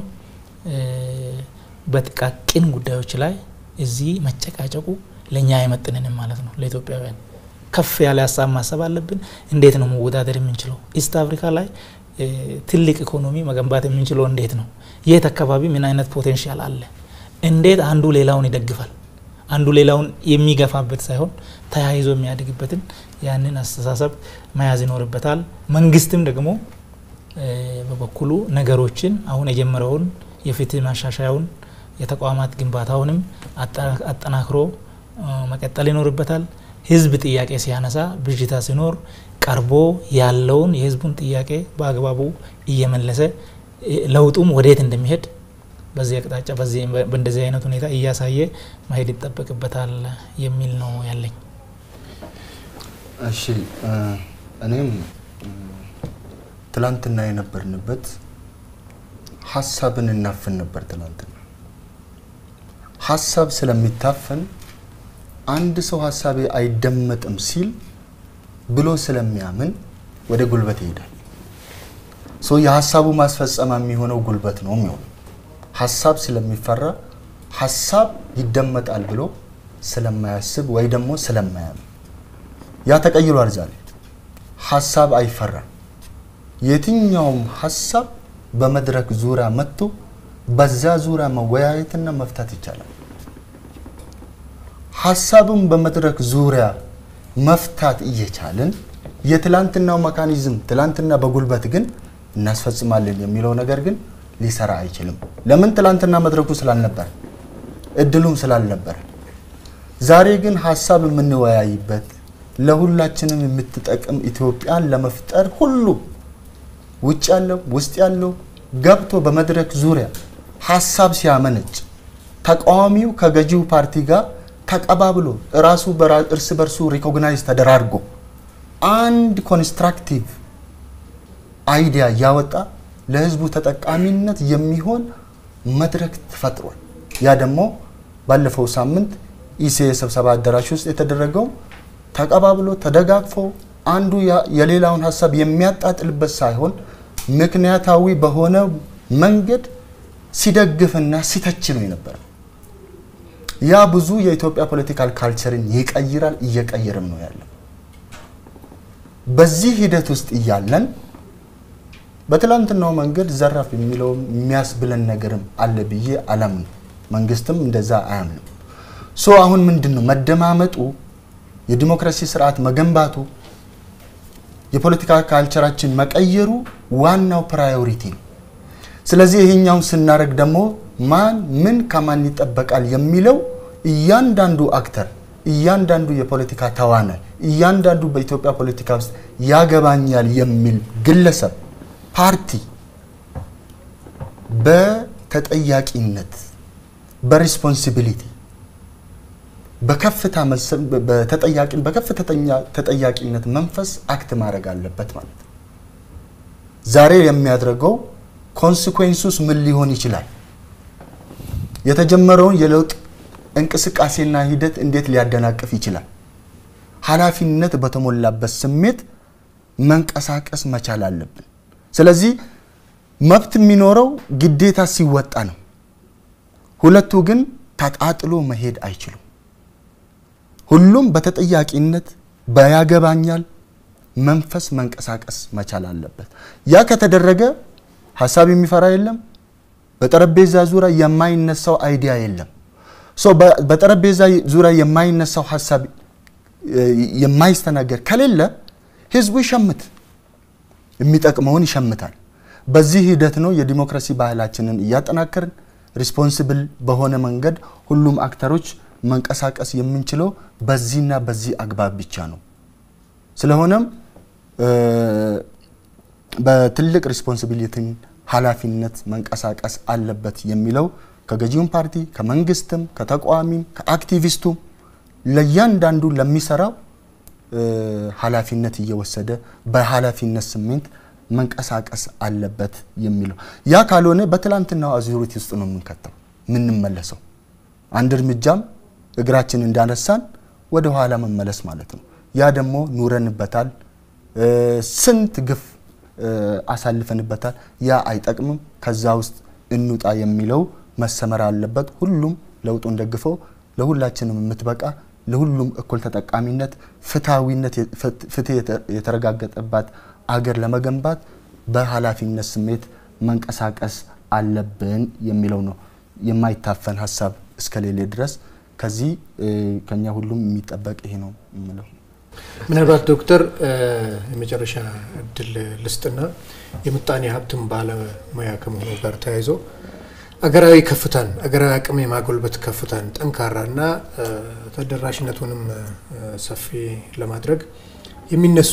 በጥቃቅን ጉዳዮች ላይ እዚህ መጨቃጨቁ ለእኛ አይመጥንንም ማለት ነው። ለኢትዮጵያውያን ከፍ ያለ ሀሳብ ማሰብ አለብን። እንዴት ነው መወዳደር የምንችለው? ኢስት አፍሪካ ላይ ትልቅ ኢኮኖሚ መገንባት የምንችለው እንዴት ነው? የት አካባቢ ምን አይነት ፖቴንሻል አለ? እንዴት አንዱ ሌላውን ይደግፋል? አንዱ ሌላውን የሚገፋበት ሳይሆን ተያይዞ የሚያድግበትን ያንን አስተሳሰብ መያዝ ይኖርበታል። መንግስትም ደግሞ በበኩሉ ነገሮችን አሁን የጀመረውን የፍትህ ማሻሻያውን የተቋማት ግንባታውንም አጠናክሮ መቀጠል ይኖርበታል። ህዝብ ጥያቄ ሲያነሳ ብዥታ ሲኖር ቀርቦ ያለውን የህዝቡን ጥያቄ በአግባቡ እየመለሰ ለውጡም ወዴት እንደሚሄድ በዚህ አቅጣጫ በእንደዚህ አይነት ሁኔታ እያሳየ መሄድ ይጠበቅበታል የሚል ነው ያለኝ። እሺ እኔም ትላንትና የነበርንበት ሀሳብን እናፍን ነበር። ትላንትና ሀሳብ ስለሚታፈን አንድ ሰው ሀሳቤ አይደመጥም ሲል ብሎ ስለሚያምን ወደ ጉልበት ይሄዳል። ሶ የሀሳቡ ማስፈጸሚያ የሚሆነው ጉልበት ነው የሚሆነው። ሀሳብ ስለሚፈራ ሀሳብ ይደመጣል ብሎ ስለማያስብ ወይ ደግሞ ስለማያምን ያ ተቀይሯል። ዛሬ ሀሳብ አይፈራም። የትኛውም ሀሳብ በመድረክ ዙሪያ መጥቶ በዛ ዙሪያ መወያየትና መፍታት ይቻላል። ሀሳብን በመድረክ ዙሪያ መፍታት እየቻልን የትላንትናው መካኒዝም ትላንትና በጉልበት ግን እናስፈጽማለን የሚለው ነገር ግን ሊሰራ አይችልም። ለምን? ትላንትና መድረኩ ስላልነበረ እድሉም ስላልነበረ። ዛሬ ግን ሀሳብ የምንወያይበት ለሁላችንም የምትጠቅም ኢትዮጵያን ለመፍጠር ሁሉ ውጭ ያለው ውስጥ ያለው ገብቶ በመድረክ ዙሪያ ሀሳብ ሲያመነጭ ተቃዋሚው ከገዢው ፓርቲ ጋር ተቀባብሎ ራሱ እርስ በርሱ ሪኮግናይዝ ተደራርጎ አንድ ኮንስትራክቲቭ አይዲያ እያወጣ ለህዝቡ ተጠቃሚነት የሚሆን መድረክ ተፈጥሯል። ያ ደግሞ ባለፈው ሳምንት ኢሴ ስብሰባ አዳራሽ ውስጥ የተደረገው ተቀባብሎ ተደጋግፎ አንዱ የሌላውን ሀሳብ የሚያጣጥልበት ሳይሆን ምክንያታዊ በሆነ መንገድ ሲደግፍና ሲተች ነው የነበረው። ያ ብዙ የኢትዮጵያ ፖለቲካል ካልቸርን ይቀይራል፣ እየቀየርም ነው ያለው። በዚህ ሂደት ውስጥ እያለን በትላንትናው መንገድ ዘራፍ የሚለው የሚያስብለን ነገርም አለ ብዬ አላምንም። መንግስትም እንደዛ አያምንም። ሶ አሁን ምንድን ነው መደማመጡ፣ የዲሞክራሲ ስርዓት መገንባቱ፣ የፖለቲካ ካልቸራችን መቀየሩ ዋናው ፕራዮሪቲ ነው። ስለዚህ ይሄኛውን ስናደርግ ደግሞ ማን ምን ከማን ይጠበቃል የሚለው እያንዳንዱ አክተር እያንዳንዱ የፖለቲካ ተዋናይ እያንዳንዱ በኢትዮጵያ ፖለቲካ ውስጥ ያገባኛል የሚል ግለሰብ ፓርቲ በተጠያቂነት በሪስፖንሲቢሊቲ በከፍታ በከፍተኛ ተጠያቂነት መንፈስ አክት ማድረግ አለበት ማለት ነው። ዛሬ የሚያደርገው ኮንሲኩዌንሱስ ምን ሊሆን ይችላል? የተጀመረውን የለውጥ እንቅስቃሴና ሂደት እንዴት ሊያደናቅፍ ይችላል? ኃላፊነት በተሞላበት ስሜት መንቀሳቀስ መቻል አለብን። ስለዚህ መብት የሚኖረው ግዴታ ሲወጣ ነው። ሁለቱ ግን ተጣጥሎ መሄድ አይችሉም። ሁሉም በተጠያቂነት በያገባኛል መንፈስ መንቀሳቀስ መቻል አለበት። ያ ከተደረገ ሀሳብ የሚፈራ የለም። በጠረጴዛ ዙሪያ የማይነሳው አይዲያ የለም። በጠረጴዛ ዙሪያ የማይነሳው ሀሳብ የማይስተናገድ ከሌለ ህዝቡ ይሸምት፣ የሚጠቅመውን ይሸምታል። በዚህ ሂደት ነው የዲሞክራሲ ባህላችንን እያጠናከርን ሪስፖንሲብል በሆነ መንገድ ሁሉም አክተሮች መንቀሳቀስ የምንችለው በዚህና በዚህ አግባብ ብቻ ነው። ስለሆነም በትልቅ ሪስፖንሲቢሊቲን ኃላፊነት መንቀሳቀስ አለበት የሚለው ከገዢውም ፓርቲ ከመንግስትም ከተቃዋሚም ከአክቲቪስቱም ለእያንዳንዱ ለሚሰራው ኃላፊነት እየወሰደ በኃላፊነት ስሜት መንቀሳቀስ አለበት የሚለው ያ ካልሆነ በትላንትናው አዙሪት ውስጥ ነው የምንከተው የምንመለሰው። አንድ እርምጃም እግራችን እንዳነሳን ወደ ኋላ መመለስ ማለት ነው። ያ ደግሞ ኑረንበታል፣ ስንት ግፍ አሳልፈንበታል። ያ አይጠቅምም። ከዛ ውስጥ እንውጣ የሚለው መሰመር አለበት። ሁሉም ለውጡን ደግፈው ለሁላችንም የምትበቃ ለሁሉም እኩል ተጠቃሚነት፣ ፍትሐዊነት፣ ፍትህ የተረጋገጠባት አገር ለመገንባት በኃላፊነት ስሜት መንቀሳቀስ አለብን የሚለው ነው። የማይታፈን ሀሳብ እስከሌለ ድረስ ከዚህ ከኛ ሁሉም የሚጠበቅ ይሄ ነው የምለው። ምናልባት ዶክተር የመጨረሻ እድል ልስጥና የምጣኔ ሀብትን ባለሙያ ከመሆኑ ጋር ተያይዞ አገራዊ ከፍታን አገራዊ አቅም የማጎልበት ከፍታን ጠንካራና ተደራሽነቱንም ሰፊ ለማድረግ የሚነሱ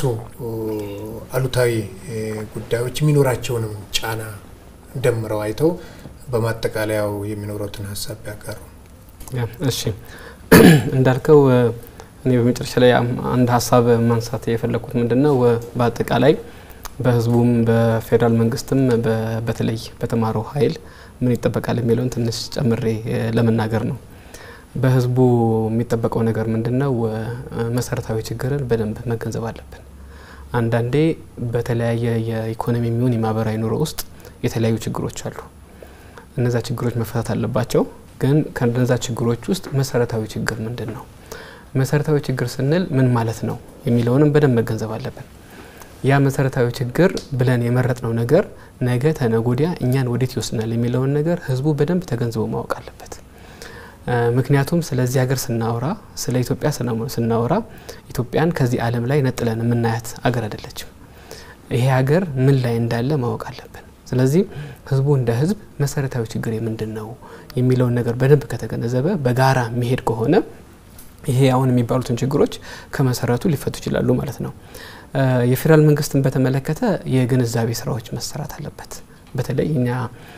አሉታዊ ጉዳዮች የሚኖራቸውንም ጫና ደምረው አይተው በማጠቃለያው የሚኖረትን ሀሳብ ያጋሩ። እሺ እንዳልከው እኔ በመጨረሻ ላይ አንድ ሀሳብ ማንሳት የፈለግኩት ምንድን ነው በአጠቃላይ በህዝቡም በፌዴራል መንግስትም በተለይ በተማረው ኃይል ምን ይጠበቃል የሚለውን ትንሽ ጨምሬ ለመናገር ነው። በህዝቡ የሚጠበቀው ነገር ምንድን ነው? መሰረታዊ ችግርን በደንብ መገንዘብ አለብን። አንዳንዴ በተለያየ የኢኮኖሚ የሚሆን የማህበራዊ ኑሮ ውስጥ የተለያዩ ችግሮች አሉ። እነዛ ችግሮች መፈታት አለባቸው። ግን ከነዛ ችግሮች ውስጥ መሰረታዊ ችግር ምንድን ነው? መሰረታዊ ችግር ስንል ምን ማለት ነው የሚለውንም በደንብ መገንዘብ አለብን። ያ መሰረታዊ ችግር ብለን የመረጥነው ነገር ነገ ተነጎዲያ እኛን ወዴት ይወስናል የሚለውን ነገር ህዝቡ በደንብ ተገንዝቦ ማወቅ አለበት። ምክንያቱም ስለዚህ ሀገር ስናወራ ስለ ኢትዮጵያ ስናወራ ኢትዮጵያን ከዚህ ዓለም ላይ ነጥለን የምናያት አገር አይደለችም። ይሄ ሀገር ምን ላይ እንዳለ ማወቅ አለብን። ስለዚህ ህዝቡ እንደ ህዝብ መሰረታዊ ችግር ምንድን ነው የሚለውን ነገር በደንብ ከተገነዘበ በጋራ የሚሄድ ከሆነ ይሄ አሁን የሚባሉትን ችግሮች ከመሰረቱ ሊፈቱ ይችላሉ ማለት ነው። የፌዴራል መንግስትን በተመለከተ የግንዛቤ ስራዎች መሰራት አለበት። በተለይ እኛ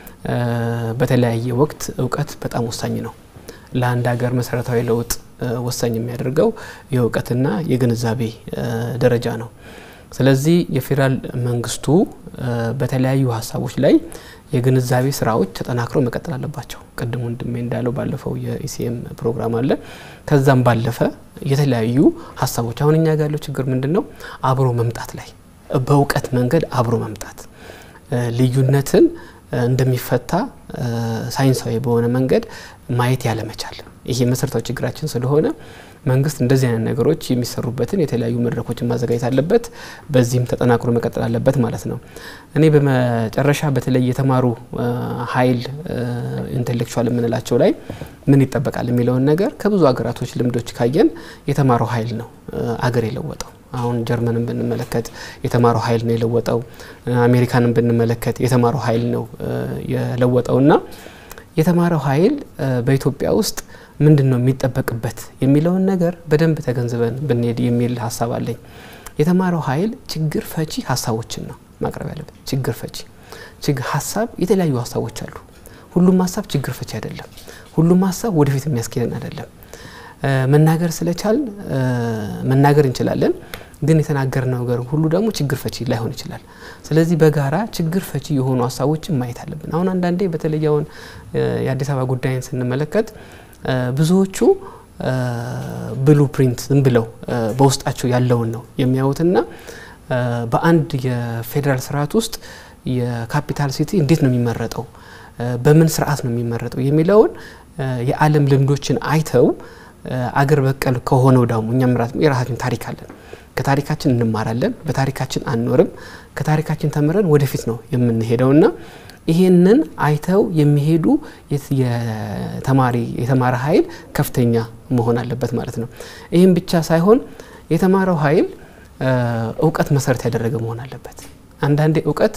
በተለያየ ወቅት እውቀት በጣም ወሳኝ ነው። ለአንድ ሀገር መሰረታዊ ለውጥ ወሳኝ የሚያደርገው የእውቀትና የግንዛቤ ደረጃ ነው። ስለዚህ የፌዴራል መንግስቱ በተለያዩ ሀሳቦች ላይ የግንዛቤ ስራዎች ተጠናክረው መቀጠል አለባቸው። ቅድም ወንድሜ እንዳለው ባለፈው የኢሲኤም ፕሮግራም አለ። ከዛም ባለፈ የተለያዩ ሀሳቦች አሁን እኛ ጋር ያለው ችግር ምንድን ነው? አብሮ መምጣት ላይ በእውቀት መንገድ አብሮ መምጣት ልዩነትን እንደሚፈታ ሳይንሳዊ በሆነ መንገድ ማየት ያለመቻል ይሄ መሰረታዊ ችግራችን ስለሆነ መንግስት እንደዚህ አይነት ነገሮች የሚሰሩበትን የተለያዩ መድረኮችን ማዘጋጀት አለበት። በዚህም ተጠናክሮ መቀጠል አለበት ማለት ነው። እኔ በመጨረሻ በተለይ የተማሩ ኃይል ኢንቴሌክቹዋል የምንላቸው ላይ ምን ይጠበቃል የሚለውን ነገር ከብዙ ሀገራቶች ልምዶች ካየን የተማረው ኃይል ነው አገር የለወጠው። አሁን ጀርመንን ብንመለከት የተማረው ኃይል ነው የለወጠው። አሜሪካንን ብንመለከት የተማረው ኃይል ነው የለወጠውና የተማረው ኃይል በኢትዮጵያ ውስጥ ምንድን ነው የሚጠበቅበት የሚለውን ነገር በደንብ ተገንዝበን ብንሄድ የሚል ሀሳብ አለኝ። የተማረው ኃይል ችግር ፈቺ ሀሳቦችን ነው ማቅረብ ያለበት። ችግር ፈቺ ችግር ሀሳብ የተለያዩ ሀሳቦች አሉ። ሁሉም ሀሳብ ችግር ፈቺ አይደለም። ሁሉም ሀሳብ ወደፊት የሚያስኬደን አይደለም። መናገር ስለቻልን መናገር እንችላለን፣ ግን የተናገርነው ነገር ሁሉ ደግሞ ችግር ፈቺ ላይሆን ይችላል። ስለዚህ በጋራ ችግር ፈቺ የሆኑ ሀሳቦችን ማየት አለብን። አሁን አንዳንዴ በተለይ አሁን የአዲስ አበባ ጉዳይን ስንመለከት ብዙዎቹ ብሉ ፕሪንት ዝም ብለው በውስጣቸው ያለውን ነው የሚያዩትና በአንድ የፌዴራል ስርዓት ውስጥ የካፒታል ሲቲ እንዴት ነው የሚመረጠው፣ በምን ስርዓት ነው የሚመረጠው የሚለውን የዓለም ልምዶችን አይተው አገር በቀል ከሆነው ደግሞ እኛም የራሳችን ታሪክ አለን። ከታሪካችን እንማራለን፣ በታሪካችን አንኖርም። ከታሪካችን ተምረን ወደፊት ነው የምንሄደውና ይሄንን አይተው የሚሄዱ የተማሪ የተማረ ኃይል ከፍተኛ መሆን አለበት ማለት ነው። ይህም ብቻ ሳይሆን የተማረው ኃይል እውቀት መሰረት ያደረገ መሆን አለበት። አንዳንዴ እውቀት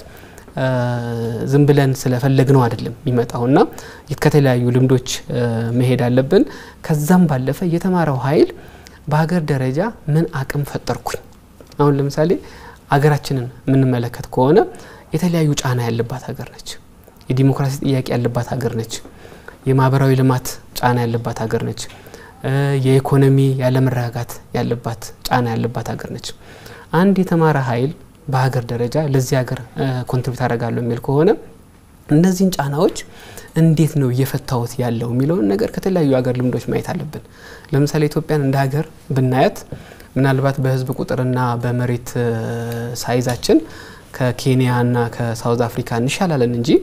ዝም ብለን ስለፈለግነው አይደለም የሚመጣውና ከተለያዩ ልምዶች መሄድ አለብን። ከዛም ባለፈ የተማረው ኃይል በሀገር ደረጃ ምን አቅም ፈጠርኩኝ። አሁን ለምሳሌ አገራችንን የምንመለከት ከሆነ የተለያዩ ጫና ያለባት ሀገር ነች። የዲሞክራሲ ጥያቄ ያለባት ሀገር ነች። የማህበራዊ ልማት ጫና ያለባት ሀገር ነች። የኢኮኖሚ ያለመረጋጋት ያለባት ጫና ያለባት ሀገር ነች። አንድ የተማረ ኃይል በሀገር ደረጃ ለዚህ ሀገር ኮንትሪቢዩት አደርጋለሁ የሚል ከሆነ እነዚህን ጫናዎች እንዴት ነው እየፈታወት ያለው የሚለውን ነገር ከተለያዩ ሀገር ልምዶች ማየት አለብን። ለምሳሌ ኢትዮጵያን እንደ ሀገር ብናያት ምናልባት በህዝብ ቁጥርና በመሬት ሳይዛችን ከኬንያና ከሳውዝ አፍሪካ እንሻላለን እንጂ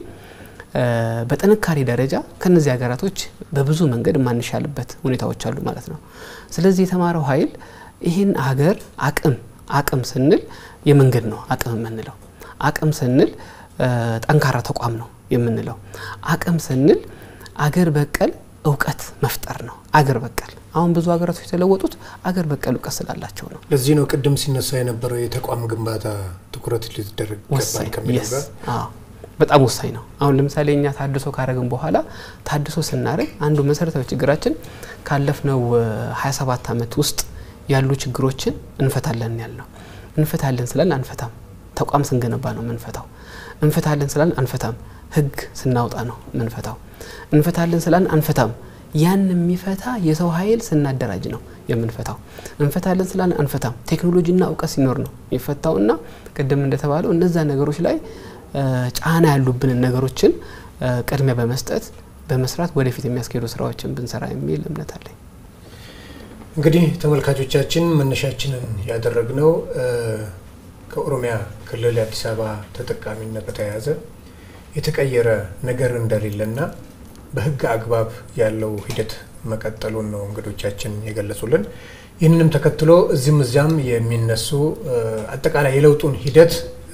በጥንካሬ ደረጃ ከነዚህ ሀገራቶች በብዙ መንገድ የማንሻልበት ሁኔታዎች አሉ ማለት ነው። ስለዚህ የተማረው ኃይል ይህን ሀገር አቅም አቅም ስንል የመንገድ ነው አቅም የምንለው አቅም ስንል ጠንካራ ተቋም ነው የምንለው አቅም ስንል አገር በቀል እውቀት መፍጠር ነው። አገር በቀል አሁን ብዙ ሀገራቶች የተለወጡት አገር በቀል እውቀት ስላላቸው ነው። ለዚህ ነው ቅድም ሲነሳ የነበረው የተቋም ግንባታ ትኩረት ሊደረግ ይገባል ከሚለው ጋር በጣም ወሳኝ ነው። አሁን ለምሳሌ እኛ ታድሶ ካረግን በኋላ ታድሶ ስናደርግ አንዱ መሰረታዊ ችግራችን ካለፍነው 27 ዓመት ውስጥ ያሉ ችግሮችን እንፈታለን ያልነው እንፈታለን ስላል አንፈታም። ተቋም ስንገነባ ነው የምንፈታው። እንፈታለን ስላል አንፈታም። ህግ ስናወጣ ነው ምንፈታው። እንፈታለን ስላልን አንፈታም። ያን የሚፈታ የሰው ኃይል ስናደራጅ ነው የምንፈታው። እንፈታለን ስላልን አንፈታም። ቴክኖሎጂና እውቀት ሲኖር ነው የሚፈታው እና ቅድም እንደተባለው እነዛ ነገሮች ላይ ጫና ያሉብንን ነገሮችን ቅድሚያ በመስጠት በመስራት ወደፊት የሚያስኬዱ ስራዎችን ብንሰራ የሚል እምነት አለኝ። እንግዲህ ተመልካቾቻችን መነሻችንን ያደረግነው ከኦሮሚያ ክልል የአዲስ አበባ ተጠቃሚነት በተያያዘ የተቀየረ ነገር እንደሌለና በህግ አግባብ ያለው ሂደት መቀጠሉን ነው እንግዶቻችን የገለጹልን። ይህንንም ተከትሎ እዚህም እዚያም የሚነሱ አጠቃላይ የለውጡን ሂደት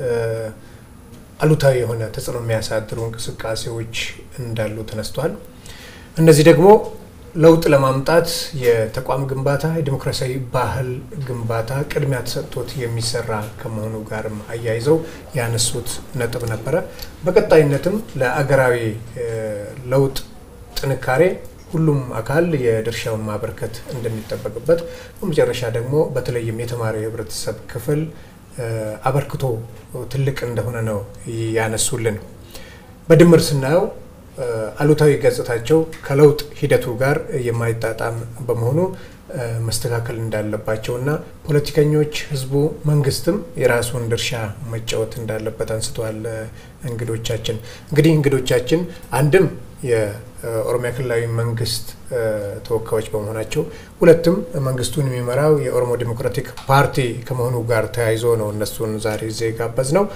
አሉታዊ የሆነ ተጽዕኖ የሚያሳድሩ እንቅስቃሴዎች እንዳሉ ተነስቷል። እነዚህ ደግሞ ለውጥ ለማምጣት የተቋም ግንባታ፣ የዲሞክራሲያዊ ባህል ግንባታ ቅድሚያ ተሰጥቶት የሚሰራ ከመሆኑ ጋርም አያይዘው ያነሱት ነጥብ ነበረ። በቀጣይነትም ለአገራዊ ለውጥ ጥንካሬ ሁሉም አካል የድርሻውን ማበርከት እንደሚጠበቅበት፣ በመጨረሻ ደግሞ በተለይም የተማሪው የህብረተሰብ ክፍል አበርክቶ ትልቅ እንደሆነ ነው ያነሱልን። በድምር ስናየው አሉታዊ ገጽታቸው ከለውጥ ሂደቱ ጋር የማይጣጣም በመሆኑ መስተካከል እንዳለባቸውና ፖለቲከኞች፣ ህዝቡ፣ መንግስትም የራሱን ድርሻ መጫወት እንዳለበት አንስተዋል እንግዶቻችን። እንግዲህ እንግዶቻችን አንድም የኦሮሚያ ክልላዊ መንግስት ተወካዮች በመሆናቸው ሁለትም መንግስቱን የሚመራው የኦሮሞ ዴሞክራቲክ ፓርቲ ከመሆኑ ጋር ተያይዞ ነው እነሱን ዛሬ እዚህ ጋበዝ ነው።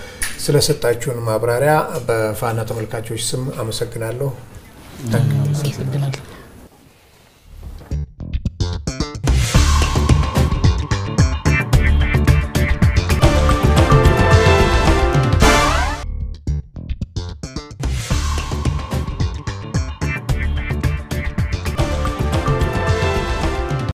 ስለሰጣችሁን ማብራሪያ በፋና ተመልካቾች ስም አመሰግናለሁ። አመሰግናለሁ።